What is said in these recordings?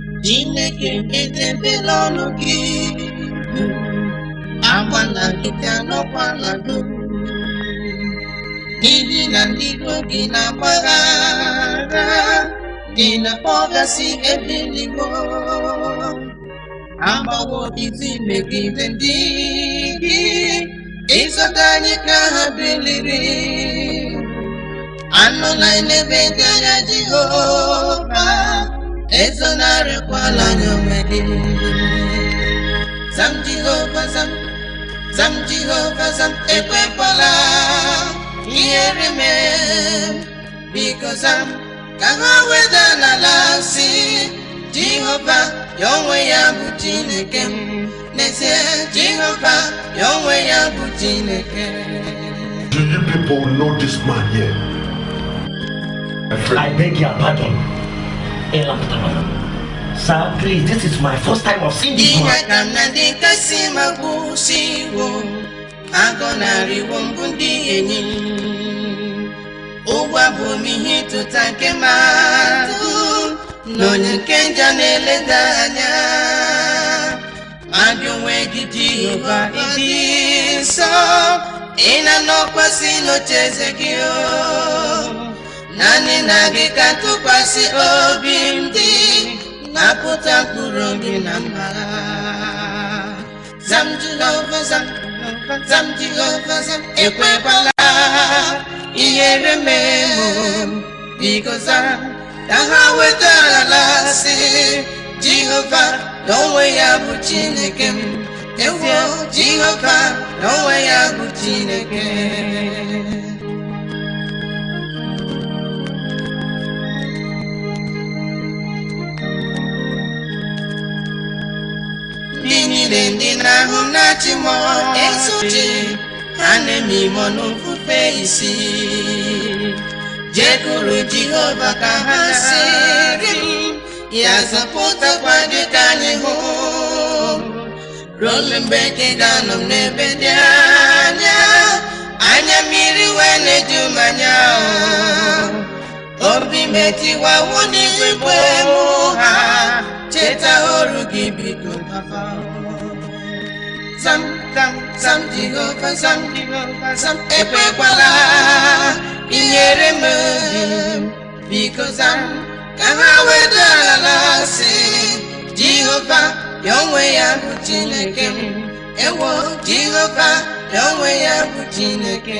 Chineke edebela ọnụ gị agbanagide anọkwala do n'ihi na ndị iro gị na-agbaghara dị na kpọgasị ebe nigo agbawo izu megide ndị gị ịzọta anyị ka ha biliri anụla n'ebe dị anya Jehova ezonarịkwala anyị onwe gị zam Jehova zam zam Jehova zam ekwekwala ihere mee biko zam ka ha weda n'ala si Jehova ya onwe ya bụ Chineke m n'ezie Jehova ya onwe ya bụ Chineke Do you people know this man here? My I friend. beg your pardon. Elaptama. Sir, please, this is my first time of seeing this ihe man. ka m na ndị kasị magbusi iwu agọnarịwo mbụ ndị enyi ụgwọ bụ m ihe ịtụta nke mmadụ na onye nke njọ na-eleda anya ma gị onwe gị Jehova ịdị nsọ ị na-anọkwasị n'ocheeze gị o naanị na gị ka tụkwasị obi m dị napụta mkpụrụ obi na mma zam Jehova zam zam Jehova zam ekwekwala ihere mee mụ biko zam ka ha wetara si Jehova na onwe ya bụ Chineke m ewo Jehova na onwe ya bụ Chineke ndị niile ndị na-ahụ m na-achị m esochi ha na-eme ime n'ofufe isi jekuru Jehova ka ha siri ya zọpụtakwa gị ka anyị hụ ruo mgbe gị ga-anọ m n'ebe dị anya anya mmiri wee na-eju m anya obi metiwawo n'igwe mụ ha cheta ọrụ gị biko papa zam zam zam Jehova zam Jehova zam ekwekwala inyere m obi biko zam ka ha wedala si Jehova ya onwe ya bụ Chineke m ewo Jehova ya onwe ya bụ Chineke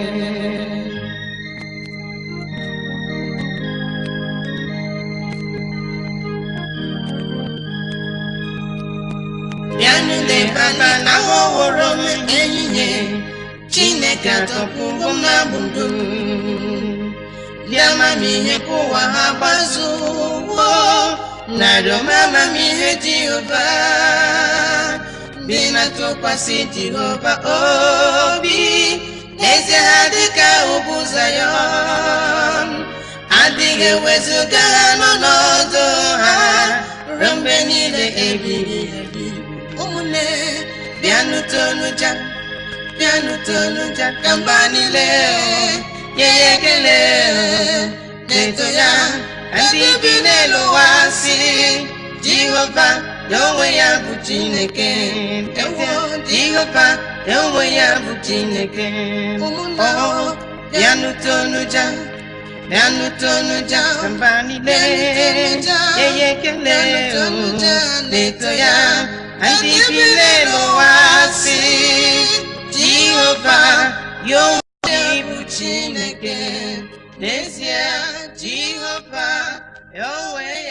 bịanụ lebana na ọhụrụ m ehihie chineke atọpụgo m na gbudo ndị amamihe ka ụwa ha gbazuwo narịọ m amamihe jehova bi na tụkwasị jehova obi eze ha dịka ugwu zayọn adịghị ewezuga ha n'ọnọdụ ha ruo mgbe niile ebighị ebi ụmụnne bịanụ tonuja bịanụ tonuja ka mba niile nye ya ekele na-eto ya ka ndị bi n'elu ụwa si Jehova ya onwe ya bụ Chineke ewo Jehova ya onwe ya bụ Chineke ụmụnne bịanụ tonuja bịanụ tonuja ka mba niile nye ya ekele na-eto ya ka ndị bi n'elu ụwa si Jehova ya onwe ya bụ Chineke n'ezie Jehova ya onwe ya